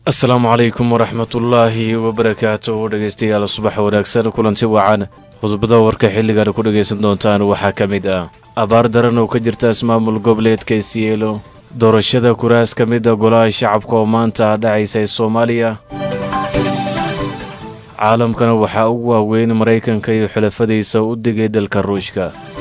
asalaamu calaykum waraxmatullaahi wabarakaatu dhegeystayaal subax wanaagsan kulanti wacan khudbada warka xilligan ku dhegaysan doontaan waxaa ka mid ah abaar daran oo ka jirta ismaamul goboleedka isiyeelo doorashada kuraas ka mida golaha shacabka oo maanta dhacaysa ee soomaaliya caalamkana waxaa ugu waaweyn maraykanka iyo xulafadiisa u digay dalka ruushka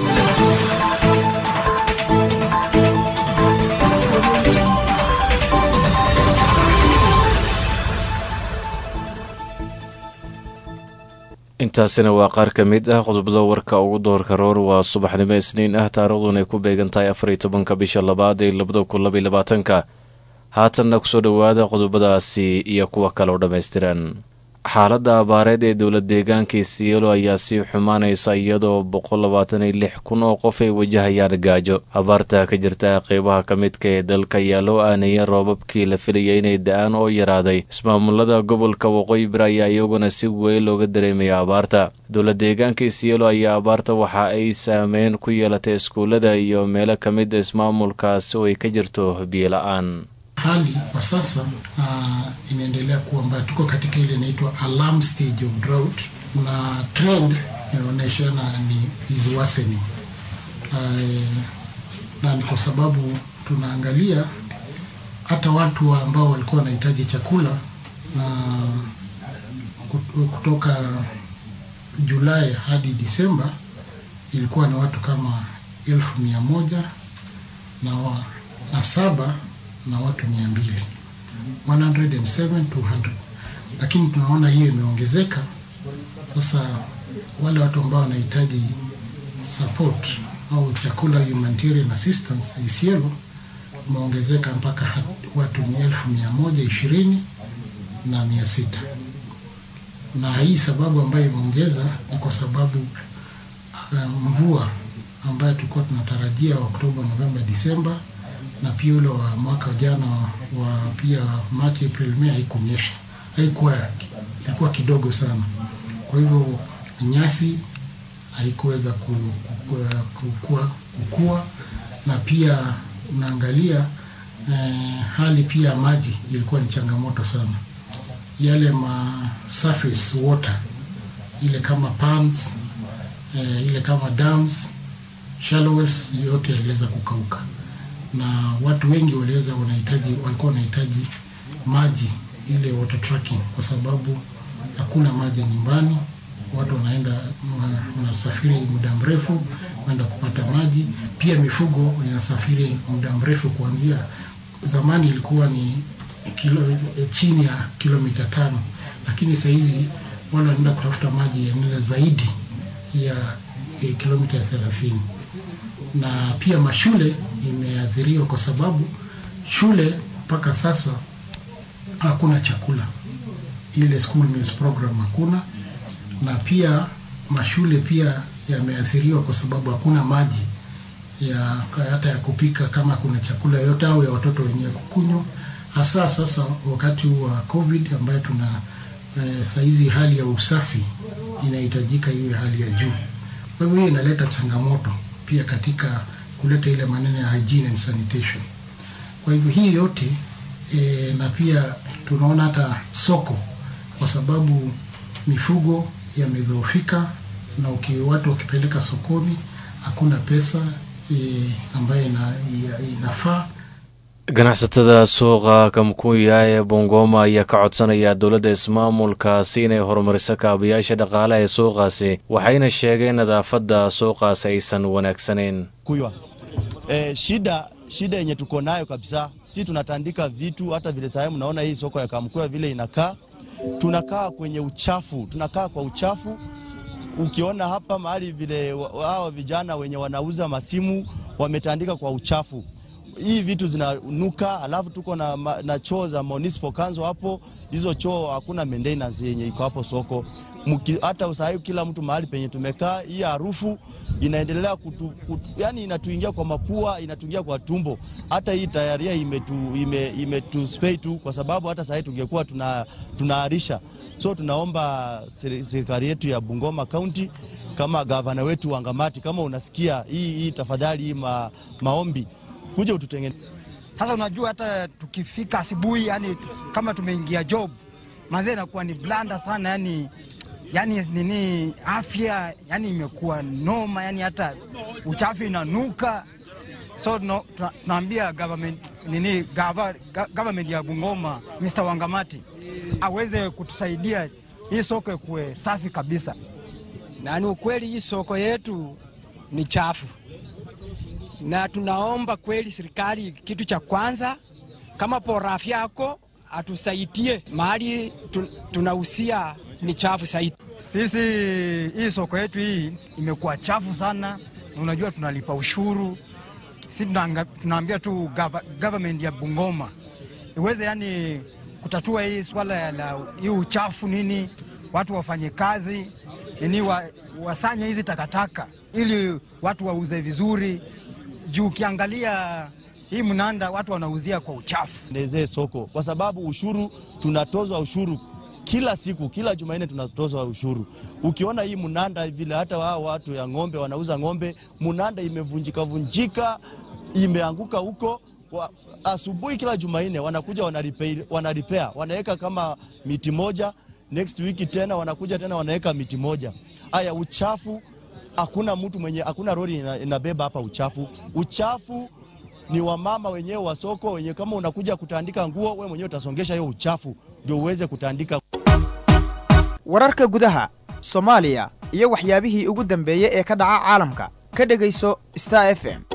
intaasina waa qaar ka mid ah qodobada warka ugu doorka roor waa subaxnimo isniin ah taariikhdun ay ku beegan tahay afariyo tobanka bisha labaad ee labada kun labaiy labaatanka haatanna kusoo dhowaada qodobadaasi iyo kuwa kale oo dhammaystiran xaaladda abaareed ee dowla deegaanka isiyeelo ayaa sii xumaanaysa iyadoo boqol labaatan iyo lix kun oo qof ay wajahayaan gaajo abaarta ka jirta qeybaha ka midka ee dalka ayaa loo aaneeyay roobabkii la filayay inay da-aan oo yaraaday ismaamulada gobolka waqooyi bari ayaa iyaguna si weyn looga dareemaya abaarta dowla deegaanka isiyeelo ayaa abaarta waxa ay saameyn ku yeelatay iskuullada iyo meelo ka mid ismaamulkaasi oo ay ka jirto biyo la-aan Hali kwa sasa uh, inaendelea kuwa mbaya. Tuko katika ile inaitwa alarm stage of drought, na trend inaonyeshana ni is worsening uh, na ni kwa sababu tunaangalia hata watu ambao walikuwa wanahitaji chakula na kutoka Julai hadi Disemba ilikuwa na watu kama elfu mia moja na, wa, na saba na watu mia mbili 107 200 lakini tunaona hiyo imeongezeka sasa. Wale watu ambao wanahitaji support au chakula humanitarian assistance Isiolo imeongezeka mpaka watu ni elfu mia moja ishirini na mia sita na hii sababu ambayo imeongeza ni kwa sababu uh, mvua ambayo tulikuwa tunatarajia Oktoba, Novemba, Disemba na pia ule wa mwaka jana wa pia Machi, April, Mei haikunyesha, haikuwa ilikuwa kidogo sana. Kwa hivyo nyasi haikuweza kukua, kukua na pia unaangalia eh, hali pia maji ilikuwa ni changamoto sana. Yale ma surface water ile kama ponds eh, ile kama dams, shallow wells yote yaliweza kukauka na watu wengi waliweza wanahitaji walikuwa wanahitaji maji ile water tracking, kwa sababu hakuna maji nyumbani. Watu wanaenda wanasafiri muda mrefu kwenda kupata maji. Pia mifugo inasafiri muda mrefu, kuanzia zamani ilikuwa ni kilo, chini ya kilomita tano, lakini saa hizi wale wanaenda kutafuta maji yanaenda zaidi ya eh, kilomita thelathini na pia mashule imeathiriwa kwa sababu shule mpaka sasa hakuna chakula, ile school meals program hakuna, na pia mashule pia yameathiriwa kwa sababu hakuna maji ya hata ya kupika kama kuna chakula yote au ya watoto wenyewe kukunywa, hasa sasa wakati wa COVID ambayo tuna eh, saizi hali ya usafi inahitajika iwe hali ya juu. Kwa hivyo hiyo inaleta changamoto pia katika kuleta ile maneno ya hygiene and sanitation. Kwa hivyo hii yote e, na pia tunaona hata soko, kwa sababu mifugo yamedhoofika, na uki watu wakipeleka sokoni hakuna pesa e, ambayo ina, inafaa ganacsatada suuqa kamkuya ee bongoma ayaa ka codsanaya dowladda ismaamulkaasi inay horumariso kaabayaasha dhaqaalaha ee suuqaasi waxayna sheegeen nadaafadda suuqaasi aysan wanaagsanayn kuywa e, shida shida yenye tuko nayo kabisa, si tunatandika vitu hata vile sahemu, mnaona hii soko ya Kamkuya vile inakaa, tunakaa kwenye uchafu, tunakaa kwa uchafu. Ukiona hapa mahali vile hawa vijana wenye wanauza masimu wametandika kwa uchafu hii vitu zinanuka, alafu tuko na, na choo za municipal council hapo. Hizo choo hakuna maintenance yenye iko hapo soko. Muki, hata usahau kila mtu mahali penye tumekaa, hii harufu inaendelea kutu, kutu, yani inatuingia kwa mapua, inatuingia kwa tumbo. Hata hii tayaria imetu, ime, imetu spray tu, kwa sababu hata sahii tungekuwa tuna, tunaarisha. So tunaomba serikali yetu ya Bungoma County kama gavana wetu Wangamati, kama unasikia hii, hii tafadhali hii ma, maombi kuja ututengeneze. Sasa unajua hata tukifika asubuhi, yani kama tumeingia job, mazee inakuwa ni blanda sana, yani yani nini, afya yani imekuwa noma, yani hata uchafu inanuka. So tuna- tuna- tunaambia government nini, gava, ga- government ya Bungoma Mr. Wangamati aweze kutusaidia hii soko ikuwe safi kabisa. na ni ukweli hii soko yetu ni chafu, na tunaomba kweli serikali, kitu cha kwanza kama porafi yako atusaidie mahali tu, tunahusia ni chafu zaidi. Sisi hii soko yetu hii imekuwa chafu sana, na unajua tunalipa ushuru. Si tunaanga- tunaambia tu gava, government ya Bungoma iweze yani kutatua hii swala ya la hii uchafu nini, watu wafanye kazi nini, wa, wasanye hizi takataka ili watu wauze vizuri, juu ukiangalia hii mnanda watu wanauzia kwa uchafu. Ndezee soko kwa sababu ushuru tunatozwa ushuru kila siku, kila Jumanne tunatozwa ushuru. Ukiona hii mnanda vile, hata wao watu ya ng'ombe wanauza ng'ombe, mnanda imevunjika vunjika, imeanguka huko. Wa- Asubuhi kila Jumanne wanakuja wanaripea, wanaripea wanaweka kama miti moja, next week tena wanakuja tena wanaweka miti moja. Haya, uchafu hakuna mtu mwenye, hakuna lori ina- inabeba hapa uchafu. Uchafu ni wamama wenyewe wa soko wenye, kama unakuja kutandika nguo, we mwenyewe utasongesha hiyo uchafu ndio uweze kutandika. wararka gudaha soomaaliya iyo waxyaabihii ugu dambeeyey ee ka dhaca caalamka ka dhegayso star f m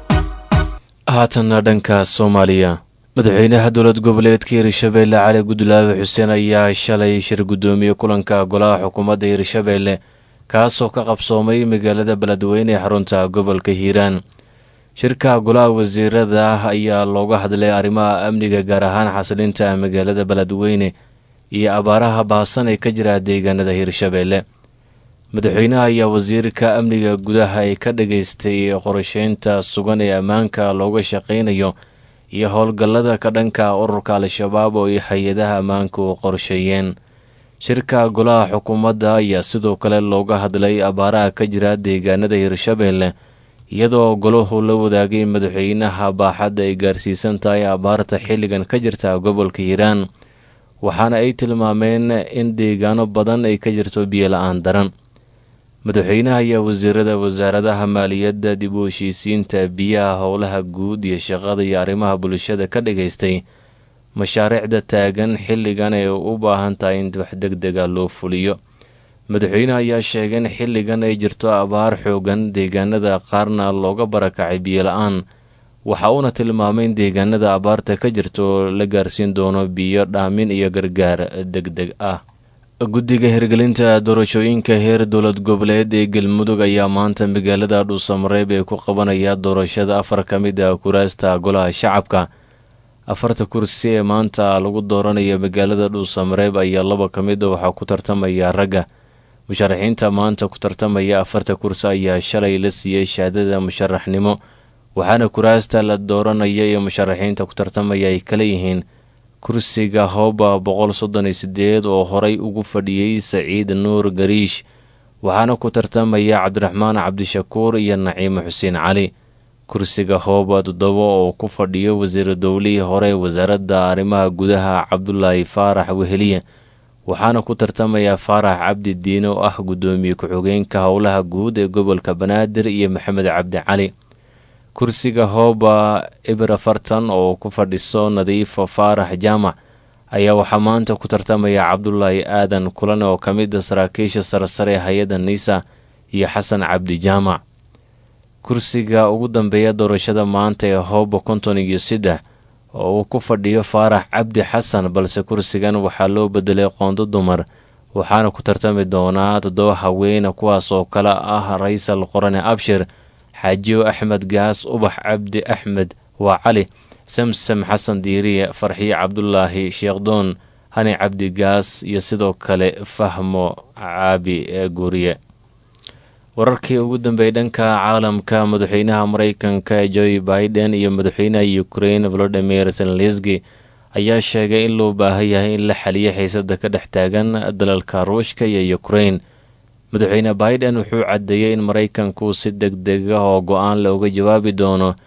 haatanna dhanka soomaaliya madaxweynaha dowlad goboleedka hirshabeelle cali gudlaawe xuseen ayaa shalay shir guddoomiye kulanka golaha xukuumadda hirshabeelle kaasoo ka qabsoomay magaalada beledweyne ee xarunta gobolka hiiraan shirka golaha wasiirada ah ayaa looga hadlay arrimaha amniga gaar ahaan xasilinta magaalada beledweyne iyo abaaraha baasan ee ka jira deegaanada hirshabeelle madaxweynaha ayaa wasiirka amniga gudaha ay ka dhageystay qorsheynta sugan ee ammaanka looga shaqaynayo iyo howlgallada ka dhanka ururka al-shabaab oo ay hay-adaha ammaanku qorsheeyeen shirka golaha xukuumadda ayaa sidoo kale looga hadlay abaaraha ka jira deegaanada hirshabeelle iyadoo golahu la wadaagay madaxweynaha baaxadda ay gaarsiisan tahay abaarta xilligan ka jirta gobolka hiiraan waxaana ay tilmaameen in deegaano badan ay ka jirto biyo la-aan daran madaxweynaha ayaa wasiirada wasaaradaha maaliyadda dib u heshiisiinta biyaha howlaha guud iyo shaqada iyo arrimaha bulshada ka dhageystay mashaariicda taagan xilligan ee u baahan tahay in wax deg dega loo fuliyo madaxweynaha ayaa sheegay in xilligan ay jirto abaar xoogan deegaanada qaarna looga barakacay biyo la-aan waxa uuna tilmaamay in deegaanada abaarta ka jirto la gaarsiin doono biyo dhaamin iyo gargaar deg deg ah guddiga hirgelinta doorashooyinka heer dowlad goboleed ee galmudug ayaa maanta magaalada dhuusamareeb ee ku qabanaya doorashada afar ka mid ah kuraasta golaha shacabka afarta kursi ee maanta lagu dooranayo magaalada dhuusamareeb ayaa laba ka mid a waxaa ku tartamaya ragga musharaxiinta maanta ku tartamaya afarta kursi ayaa shalay la siiyey shahaadada musharaxnimo waxaana kuraasta la dooranaya iyo musharaxiinta ku tartamaya ay kala yihiin kursiga hooba boqol soddon iyo sideed oo horay ugu fadhiyey saciid nuur gariish waxaana ku tartamaya cabdiraxmaan cabdishakuur iyo naciime xuseen cali kursiga hooba toddoba oo ku fadhiyo wasiir dowlihii hore wasaaradda arrimaha gudaha cabdulaahi faarax weheliye waxaana ku tartamaya faarax cabdi diine oo ah guddoomiye ku-xigeenka howlaha guud ee gobolka banaadir iyo maxamed cabdi cali kursiga hooba ibra fartan oo ku fadhiso nadiifo faarax jaamac ayaa waxaa maanta ku tartamaya cabdulaahi aadan kulan oo ka mid a saraakiisha saresare ee hay-adda niisa iyo xasan cabdi jaamac kursiga ugu dambeeya doorashada maanta ee hooba konton iyo saddex oo uu ku fadhiyo faarax cabdi xasan balse kursigan waxaa loo bedelay qoondo dumar waxaana ku tartami doonaa toddoba haweene kuwaas oo kale ah raysal qorane abshir xaajiyo axmed gaas ubax cabdi axmed waa cali samsam xasan diiriye farxiye cabdulaahi sheekhdoon hani cabdi gaas iyo sidoo kale fahmo caabi ee guuriye wararkii ugu dambeeyay dhanka caalamka madaxweynaha mareykanka joe biden iyo madaxweynaha ukrain volodimir zelenski ayaa sheegay in loo baahan yahay in la xaliyo xiisada ka dhex taagan dalalka ruushka iyo ukrain madaxweyne biden wuxuu caddeeyey in maraykanku si deg deg ah oo go-aan looga jawaabi doono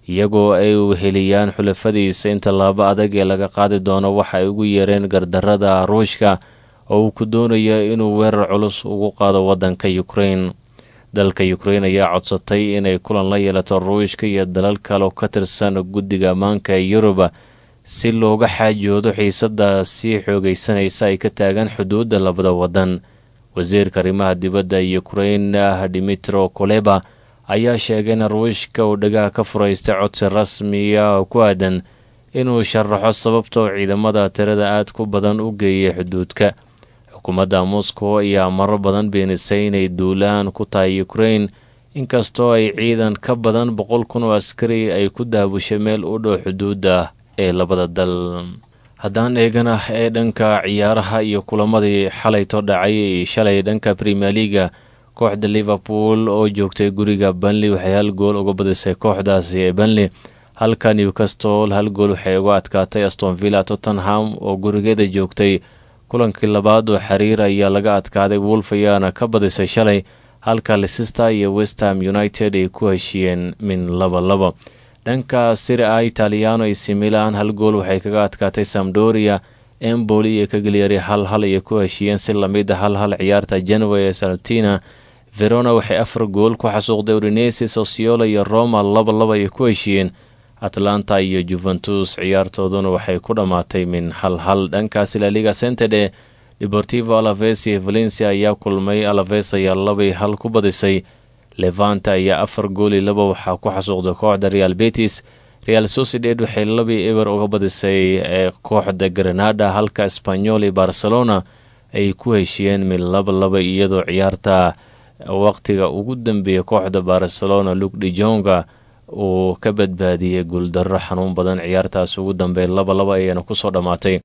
iyagoo ay heliyaan xulafadiisa in tallaabo adag ee laga qaadi doono waxa ay ugu yeereen gardarada ruushka oo uu ku doonayo inuu weerar culus ugu qaado waddanka ukrain dalka ukrain ayaa codsatay inay kulan la yeelato ruushka iyo dalal kale oo ka tirsan guddiga ammaanka ee yuruba si looga xaajoodo xiisadda sii xoogaysanaysa ay ka taagan xuduudda labada waddan wasiirka arrimaha dibadda ukrain dimitro koleba ayaa sheegay in ruushka uu dhagaha ka furaystay codsi rasmiya oo ku aadan inuu sharaxo sababta oo ciidamada tirada aad ku badan u geeyay xuduudka xukuumadda moscow ayaa marar badan beenisay inay duulaan ku tahay ukrain inkastoo ay ciidan ka badan boqol kun oo askari ay ku daabushay meel u dhow xuduudda ee labada dal haddaan eegana ee dhanka ciyaaraha iyo kulamadii xalayto dhacay shalay dhanka premier leaga kooxda liverpool oo joogtay guriga banley waxay hal gool uga badisay kooxdaasi ee banley halka newcastle hal gool waxay uga adkaatay aston villa tottenham oo gurigeeda joogtay kulankii labaad oo xiriir ayaa laga adkaaday wolf ayaana ka badisay shalay halka leicester iyo westham united ay ku heshiiyeen min laba laba dhanka siri a italiano ac milan hal gool waxay kaga adkaatay samdoria emboli iyo kageliyari hal hal ayay ku heshiiyeen si lamid a hal hal ciyaarta janwa ee saltina verona waxay afar gool ku xasuuqday udinesi sociolo iyo roma laba laba ayay ku heshiiyeen atlanta iyo juventus ciyaartooduna waxay ku dhammaatay min hal hal dhankaasi laliga centede deportivo alaves iyo valencia ayaa kulmay alaves ayaa labay hal ku badisay levanta ayaa afar gooli laba waxaa ku xasuuqday kooxda real betis real sociedad waxay labii eber uga badisay ee kooxda granada halka espanyol iyo barcelona ay ku heshiiyeen min laba laba iyadoo ciyaarta waqtiga ugu dambeeya kooxda barcelona luk dijonga uu ka badbaadiyey guuldarro xanuun badan ciyaartaas ugu dambeey laba laba ayaana kusoo dhammaatay